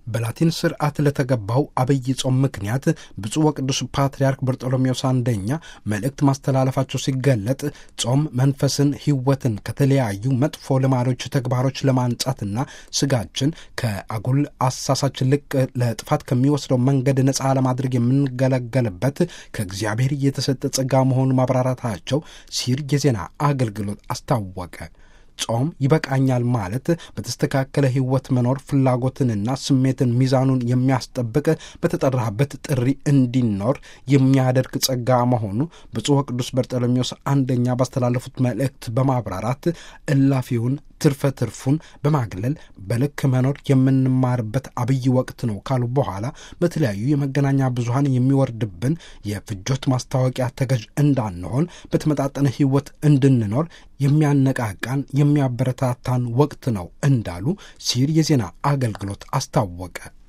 በላቲን ስርዓት ለተገባው አብይ ጾም ምክንያት ብፁዕ ወቅዱስ ፓትርያርክ በርጦሎሜዎስ አንደኛ መልእክት ማስተላለፋቸው ሲገለጥ ጾም መንፈስን፣ ሕይወትን ከተለያዩ መጥፎ ልማዶች፣ ተግባሮች ለማንጻትና ስጋችን ከአጉል አሳሳች ልቅ ለጥፋት ከሚወስደው መንገድ ነፃ ለማድረግ የምንገለገልበት ከእግዚአብሔር የተሰጠ ጸጋ መሆኑን ማብራራታቸው ሲር የዜና አገልግሎት አስታወቀ። ጾም ይበቃኛል ማለት በተስተካከለ ሕይወት መኖር ፍላጎትንና ስሜትን ሚዛኑን የሚያስጠብቅ በተጠራበት ጥሪ እንዲኖር የሚያደርግ ጸጋ መሆኑ ብፁዕ ወቅዱስ በርጠሎሜዎስ አንደኛ ባስተላለፉት መልእክት በማብራራት እላፊውን ትርፈ ትርፉን በማግለል በልክ መኖር የምንማርበት አብይ ወቅት ነው ካሉ በኋላ በተለያዩ የመገናኛ ብዙኃን የሚወርድብን የፍጆት ማስታወቂያ ተገዥ እንዳንሆን በተመጣጠነ ሕይወት እንድንኖር የሚያነቃቃን የሚያበረታታን ወቅት ነው እንዳሉ ሲር የዜና አገልግሎት አስታወቀ።